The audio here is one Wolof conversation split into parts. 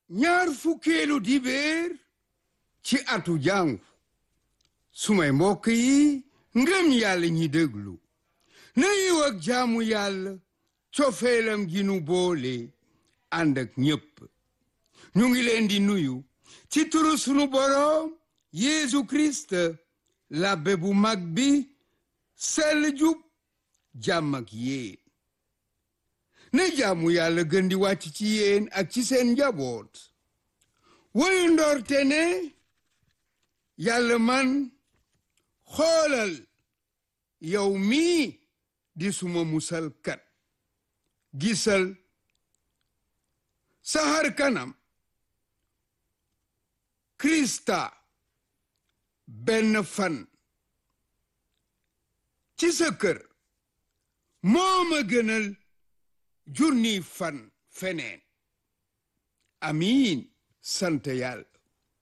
ñaar fukkeelu dibéer ci atu jàngu sumay mbokk yi ngëm yàlla ñi déglu na yiw ak jaamu yàlla cofeelam gi nu boole ànd ak ñépp ñu ngi leen di nuyu ci turu sunu boroom Yeesu Kirist labbe bu mag bi sell jub jàmm ak yéen na jaamu yàlla gën di wàcc ci yéen ak ci seen njaboot woyu ndoorte ne yàlla man xoolal yow mii di suma musalkat gisal saxar kanam krista benn fan ci sa kër moo ma gënal junni fan feneen amiin sant yàlla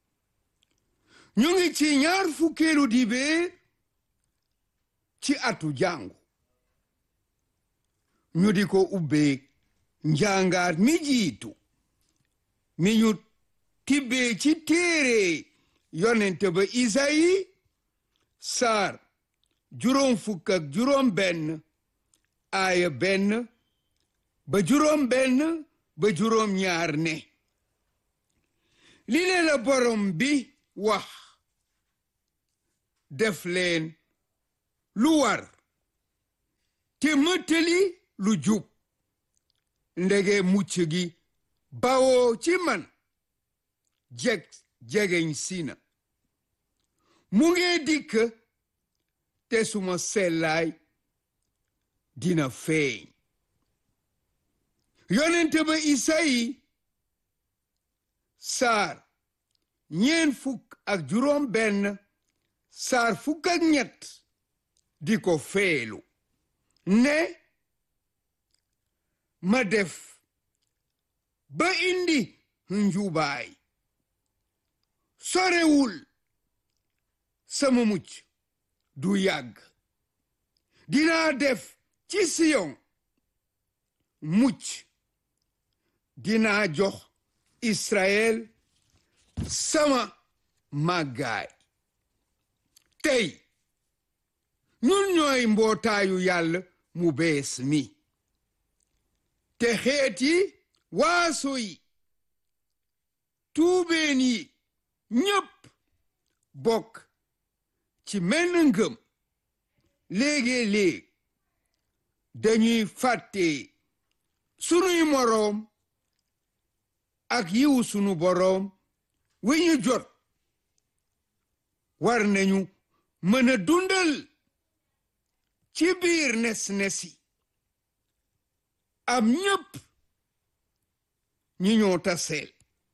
ñu ngi ci ñaar fukkeelu dibéer ci atu jàngu ñu di ko ubbee njàngaat mi jiitu mi ñu tibbee ci téere yonente ba Isayi saar juróom fukk ak juróom benn aaya benn ba juróom benn ba juróom ñaar ne li leen la borom bi wax def leen lu war te mëttali lu jub ndege mucc gi bawoo ci man jeg jegeñ sina mu ngi dikk te suma sellaay dina feeñ yonente ba Isayi saar ñeen fukk ak juróom benn saar fukk ak ñett di ko feelu ne ma def ba indi njubaay sorewul sama mucc du yàgg dinaa def ci siyon mucc dinaa jox Israël sama màggaay tey ñun ñooy mbootaayu yàlla mu bees mi te xeet yi waaso yi tuubeen yi ñépp bokk ci menn ngëm léegi-léeg dañuy fàtte sunuy moroom ak yiwu sunu boroom wi ñu jot war nañu mën a dundal ci biir nes-nesi am ñépp ñi ñoo taseel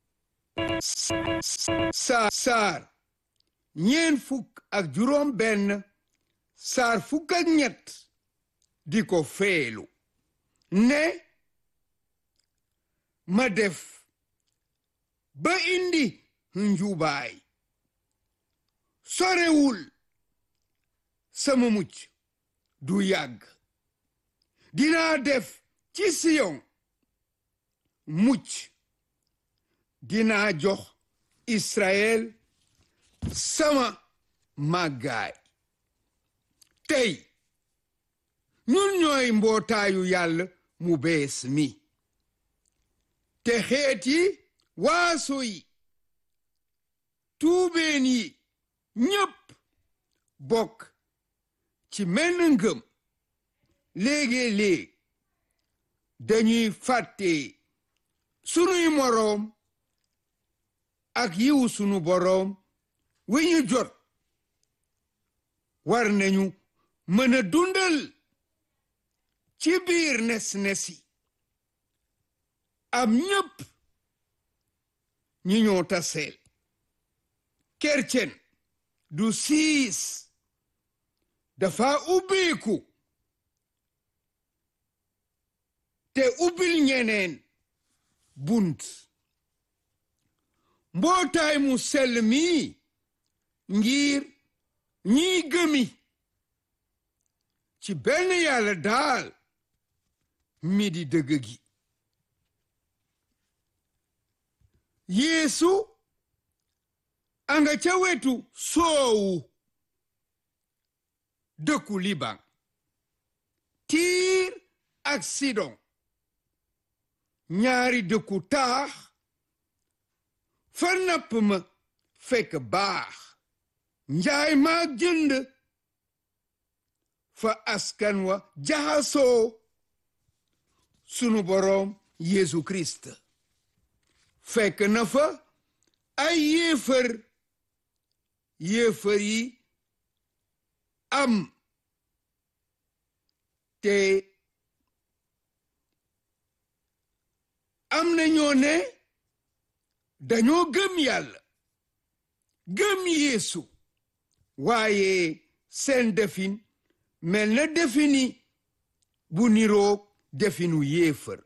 saar saar ñeen fukk ak juróom benn saar fukk ak ñett di ko feelu ne ma def ba indi njubaay sorewul sama mucc du yàgg dinaa def ci siyon mucc dinaa jox Israël sama màggaay tey ñun ñooy mbootaayu yàlla mu bees mi te xeet yi waaso yi tuubeen yi ñépp bokk ci menn ngëm léegi-léeg dañuy fàtte sunuy moroom ak yiwu sunu boroom wi ñu jot war nañu mën a dundal ci biir nes-nesi am ñépp ñi ñoo taseel kercen du siis dafa ubbiku te ubbil ñeneen bunt mbootaay mu sell mi ngir ñiy gëmi ci benn yàlla daal mi di dëgg gi yeesu anga ca wetu soowu dëkku liban tiir ak sidon ñaari dëkku taax fa napp ma fekk baax njaay maag jënd fa askan wa jaxasoo sunu boroom Yeesu Kirist fekk na fa ay yéefar yéefar yi am te am na ñoo ne dañoo gëm yàlla gëm Yeesu waaye seen defin mel na defini bu niroog definu yéefar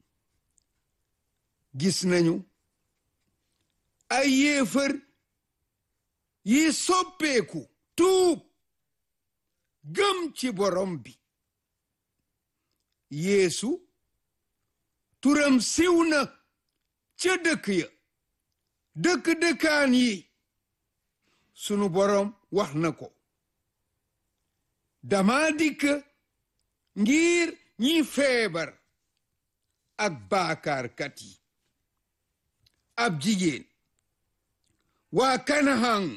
gis nañu ay yéefar yi soppeeku tuub gëm ci borom bi yeesu turam siw na ca dëkk ya dëkk dëkkaan yi sunu borom wax na ko dama dikk ngir ñi feebar ak baakaarkat yi ab jigéen waa kanahan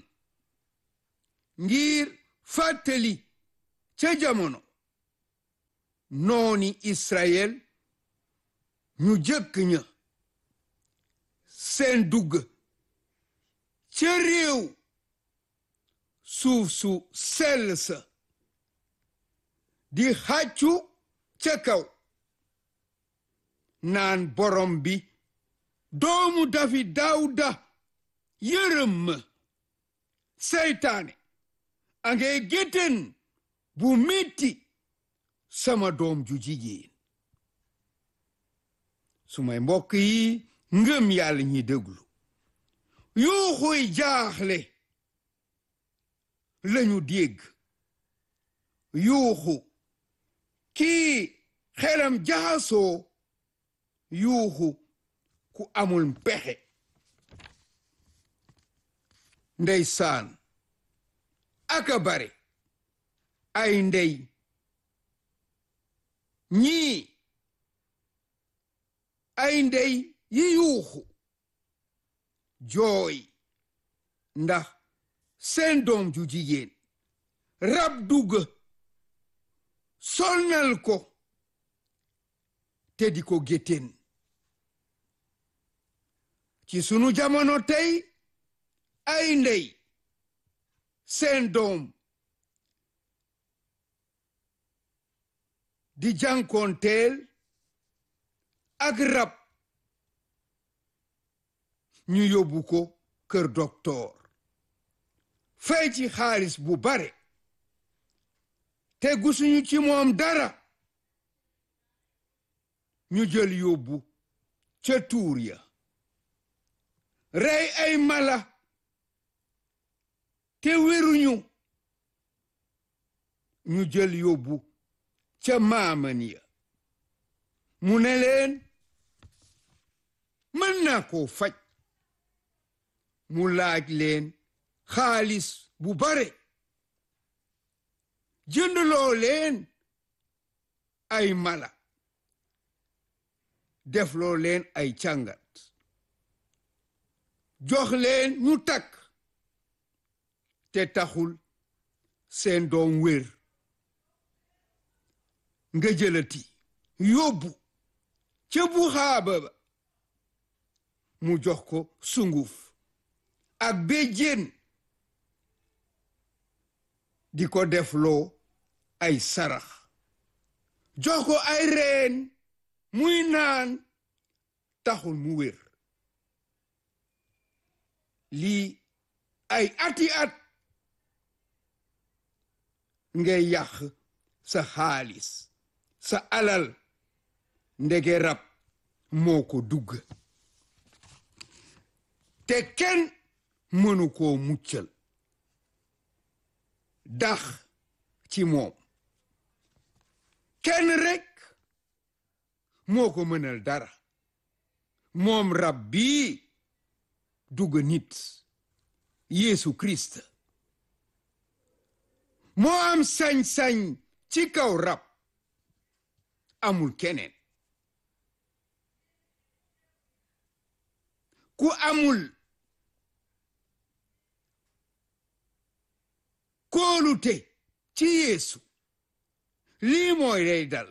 ngir fàttali ca jamono nooni Israël ñu jëkk ña seen dugg ca réew suuf su sell sa di xàccu ca kaw naan borom bi doomu dafi daawuda yërëm ma seytaane a ngay géttan bu metti sama doom ju jigéen su may mbokk yi ngëm yàlla ñi déglu yuuxuy jaaxle lañu dégg yuuxu kii xelam jaxasoo yuuxu ku amul pexe ndeysaan aka bare ay ndey ñii ay ndey yi yuuxu jooy ndax seen doom ju jigéen rab dugg sonnal ko te di ko géttéen ci sunu jamono tey ay ndey seen doom di jànkoonteel ak rab ñu yóbbu ko kër doktoor fay ci xaalis bu bare te gusuñu ci moom dara ñu jël yóbbu ca tuur ya rey ay mala te wéruñu ñu jël yóbbu ca maaman ya mu ne leen mën naa koo faj mu laaj leen xaalis bu bare jëndloo leen ay mala defloo leen ay càngat jox leen ñu takk te taxul seen doom wér nga jëlati yóbbu ca bu xaaba ba mu jox ko sunguf ak béjjén di ko defloo ay sarax jox ko ay reen muy naan taxul mu wér lii ay ati at ngay yàq sa xaalis sa alal ndege rab moo ko dugg te kenn mënu koo muccal dax ci moom kenn rekk moo ko mënal dara moom rab bii dugg nit Yeesu Christ moo am sañ-sañ ci kaw rab amul keneen ku amul kóolute ci Yeesu lii mooy lay dal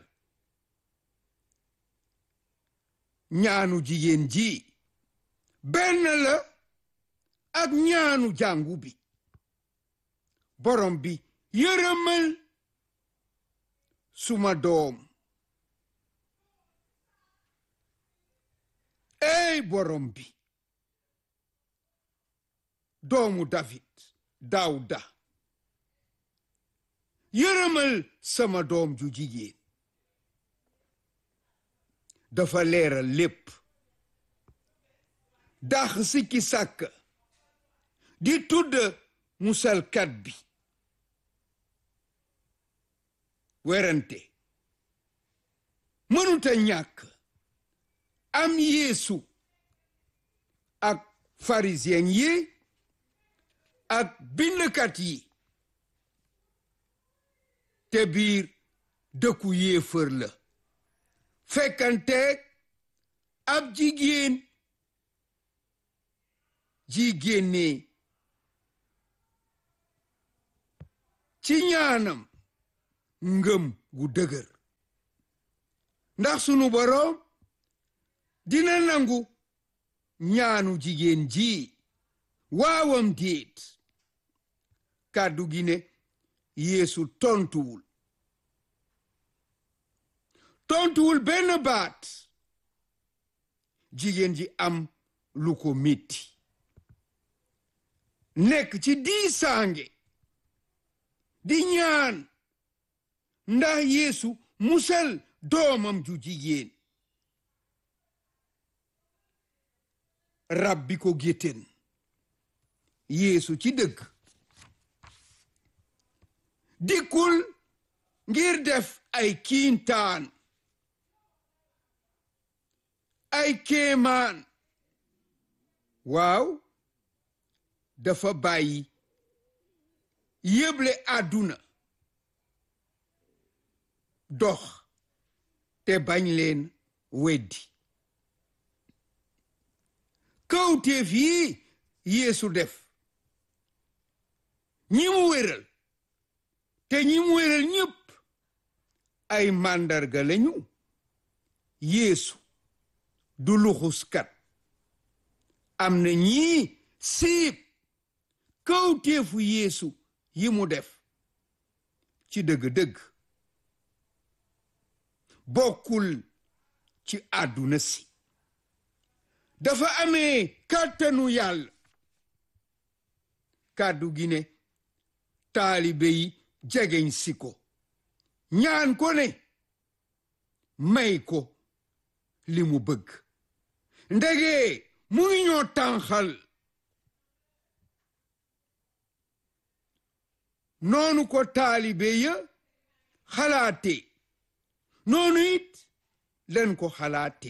ñaanu jigéen ji benn la ak ñaanu jàngu bi borom bi yërëmal suma doom ey borom bi doomu David Dawda yërëmal sama doom ju jigéen dafa leeral lépp dax sikki sàkk di tudd musalkat bi werante mënuta ñàkk am yeesu ak pharisien yi ak bindkat yi te biir dëkku yéefër la fekkanteeg ab jigéen jigéenne ci ñaanam ngëm gu dëgër ndax sunu boroom dina nangu ñaanu jigéen ji waawam déet kàddu gi ne yeesu tontuwul tontuwul benn baat jigéen ji am lu ko metti nekk ci diisaange di ñaan ndax yeesu musal doomam ju jigéen rab bi ko géttéen yeesu ci dëgg dikkul ngir def ay kiintaan ay kéemaan waaw dafa bàyyi yëble àdduna dox te bañ leen weddi kawteef yi yeesu def ñi mu wéral te ñi mu wéral ñépp ay màndarga lañu yeesu du luxuskat am na ñii siib kawteefu yeesu yi mu def ci dëgg-dëgg bokkul ci àdduna si dafa amee kàttanu yàlla kàddu gi ne taalibe yi jegeñ si ko ñaan ko ne may ko li mu bëgg ndege mu ngi ñoo tànxal noonu ko taalibe ya xalaate noonu it len ko xalaate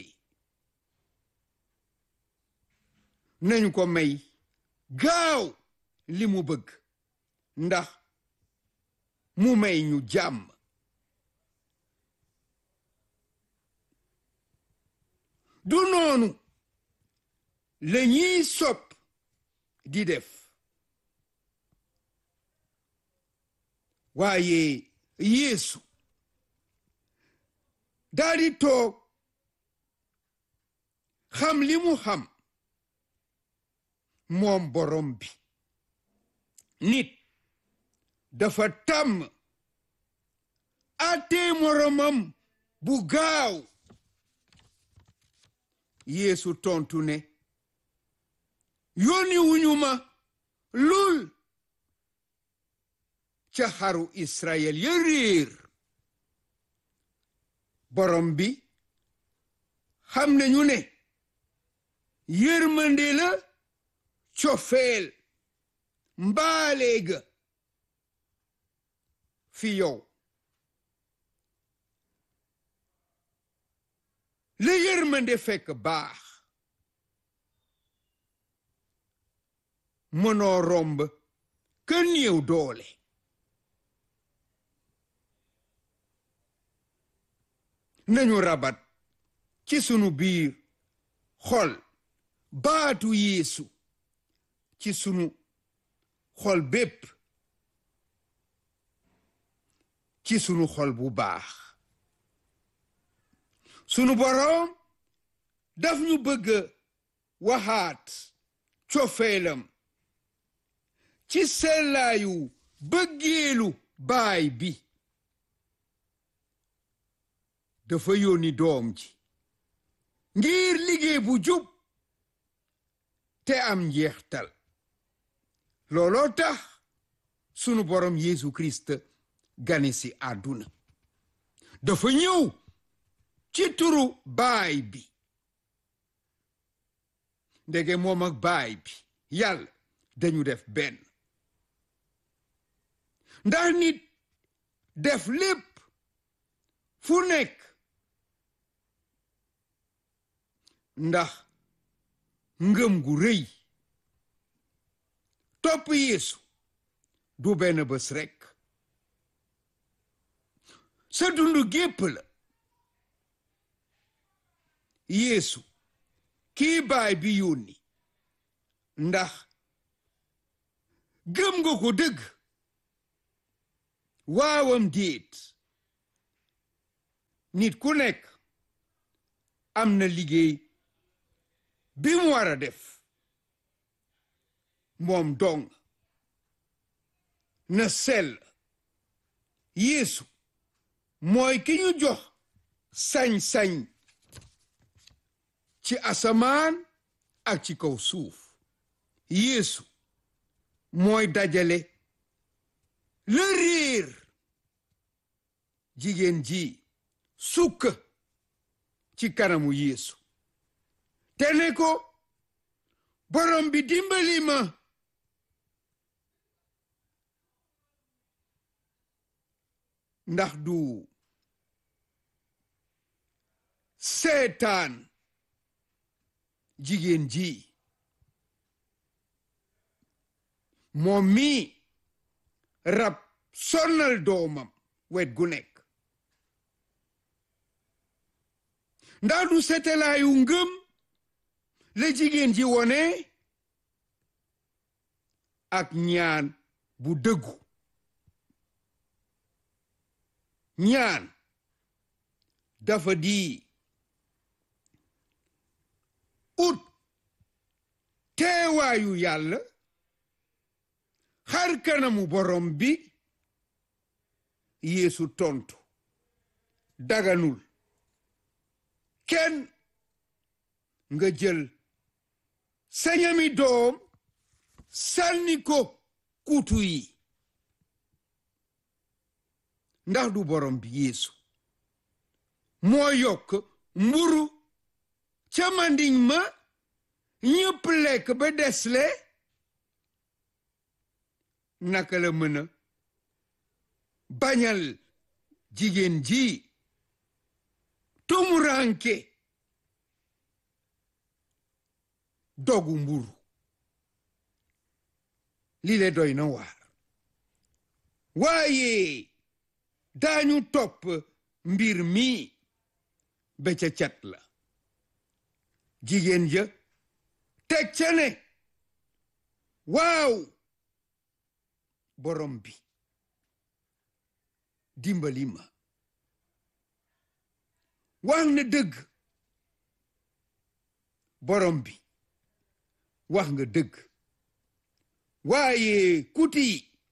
nañu ko may gaaw li mu bëgg ndax mu may ñu jàmm du noonu la ñuy sopp di def waaye yeesu daldi toog xam li mu xam moom borom bi nit dafa tàmm àttee moromam bu gaaw yeesu tontu ne yónni wuñu ma lul ca xaru israel ya réer borom bi xam nañu ne yërmande la cofeel mbaaleega fi yow la yërmande fekk baax mënoo romb ka néew doole nañu rabat ci sunu biir xol baatu yeesu ci sunu xol bépp ci sunu xol bu baax sunu boroom daf ñu bëgg waxaat cofeelam ci sellaayu bëggeelu baay bi dafa yónni doom ji ngir liggéey bu jub te am njeextal looloo tax sunu borom Yeesu Kirist gane si àdduna dafa ñëw ci turu baay bi ndege moom ak baay bi yàlla dañu def benn ndax nit def lépp fu nekk ndax ngëm gu rëy topp Yeesu du benn bés rekk sa dund gépp la Yeesu kii baay bi yónni ndax gëm nga ko dëgg waawam déet nit ku nekk am na liggéey bi mu war a def moom dong na sell Yeesu mooy ki ñu jox sañ-sañ ci asamaan ak ci kaw suuf Yeesu mooy dajale la réer jigéen ji sukk ci kanamu Yeesu te ne ko borom bi dimbali ma ndax du seetaan jigéen ji moom mi rab sonnal doomam wet gu nekk ndax du seetalaayu ngëm la jigéen ji wone ak ñaan bu dëggu ñaan dafa di ut teewaayu yàlla xar kanamu borom bi yeesu tontu daganul kenn nga jël sañami doom sànni ko kutu yi ndax du borom bi yeesu moo yokk mburu ca mandiñ ma ñëpp lekk ba desle naka la mën a bañal jigéen ji tumuranke dogu mburu li le doy na waar waaye daañu topp mbir mi ba ca cat la jigéen ja teg ca ne waaw borom bi dimbali ma wax na dëgg borom bi wax nga dëgg waaye kuti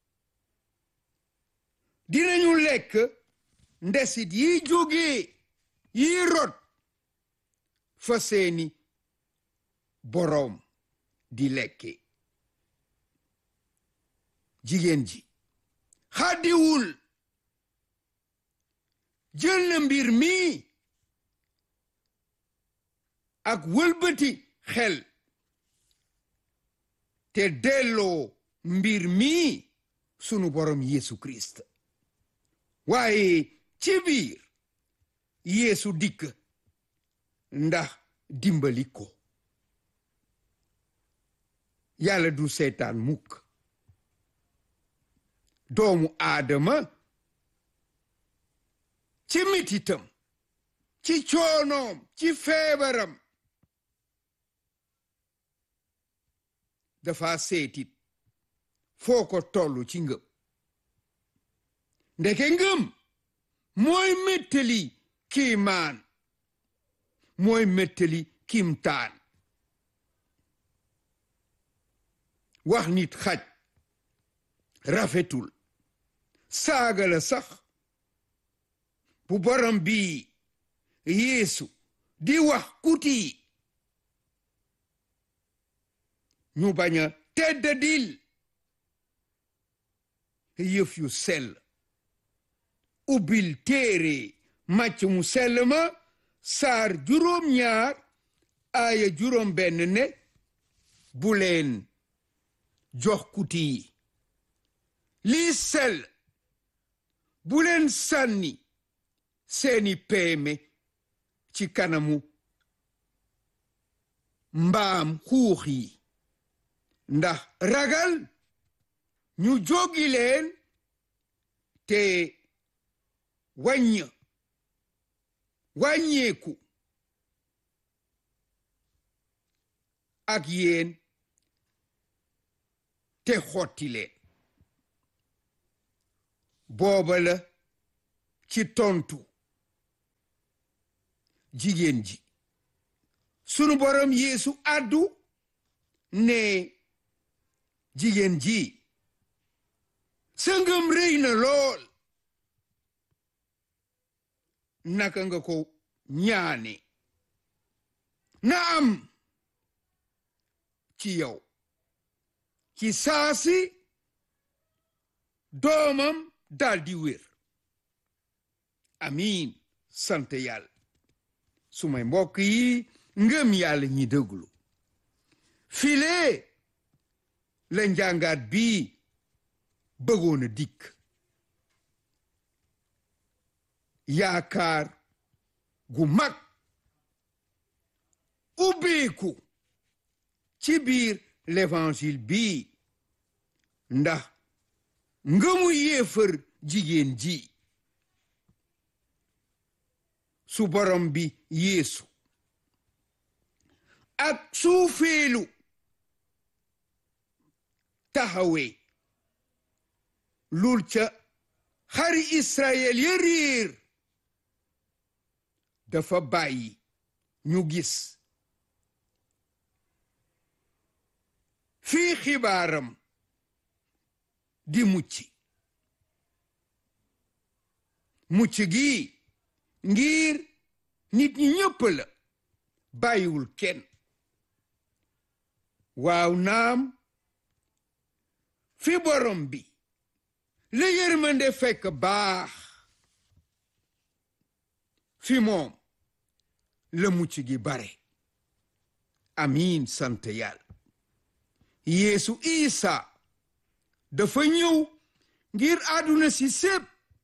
dinañu lekk ndesit yi jóge yi rot fa seeni boroom di lekke jigéen ji xaddiwul jël na mbir mi ak wëlbati xel te delloo mbir mi sunu borom Yeesu Kirist waaye ci biir Yeesu dikk ndax dimbali ko yàlla du seetaan mukk doomu aadama ci mititam ci coonoom ci feebaram dafa seetit foo ko tollu ci ngëm ndeke ngëm mooy mettali kiimaan mooy mettali kimtaan wax nit xaj rafetul saaga la sax bu borom bi yeesu di wax kuti ñu bañ a teddadil yëf yu sell ubbil téere màcc mu sell ma saar juróom ñaar aaya juróom benn ne bu leen jox kuti yi lii sell bu leen sànni seeni peeme ci kanamu mbaam xuux yi ndax ragal ñu jógi leen te wàññ wàññeeku ak yéen te xotti leen booba la ci tontu jigéen ji sunu borom yeesu àddu ne jigéen ji sa ngëm rëy na lool naka nga ko ñaane na am ci yow ci saasi doomam daldi wér amiin sant yàlla sumay mbokk yi ngëm yàlla ñi déglu file la njàngaat bi bëggoon a dikk yaakaar gu mag ubbeeku ci biir l'évangile bi ndax ngëmu yéefar jigéen ji su borom bi yeesu ak suufeelu taxawee lul ca xari israel ya réer dafa bàyyi ñu gis fii xibaaram di mucc mucc gi ngir nit ñi ñëpp la bàyyiwul kenn waaw naam fi borom bi la yërmande fekk baax fi moom la mucc gi bare amiin sant yàlla yeesu isa dafa ñëw ngir àdduna si sépp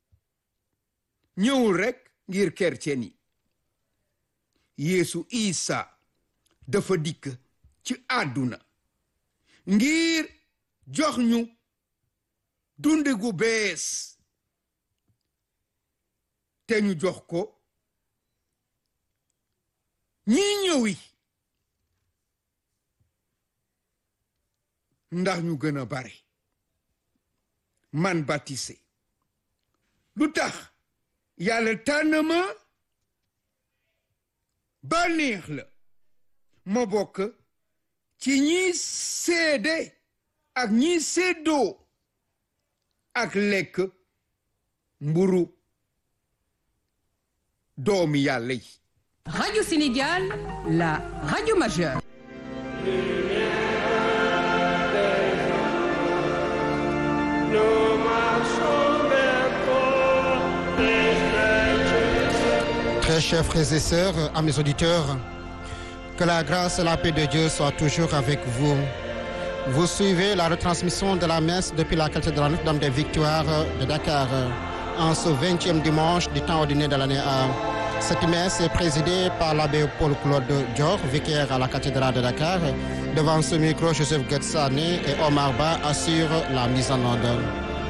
ñëwul rekk ngir kercen yi yeesu isa dafa dikk ci àdduna ngir jox ñu dunde gu bees te ñu jox ko ñi ñëwi ndax ñu gën a bare man baptisé lu tax yàlla tànn ma bànneex la ma bokk ci ñi seede ak ñi séddoo ak lekk mburu doomi yàlla yi Radio Sénégal, la radio majeure. Très chers frères et sœurs, amis auditeurs, que la grâce et la paix de Dieu soient toujours avec vous. Vous suivez la retransmission de la messe depuis la cathédrale Notre-Dame des Victoires de Dakar en ce 20e dimanche du temps ordinaire de l'année A. Cette messe est présidée par l'abbé Paul-Claude Dior, vicaire à la cathédrale de Dakar, Devant ce micro, Joseph Getsane et Omar Ba assurent la mise en ordre.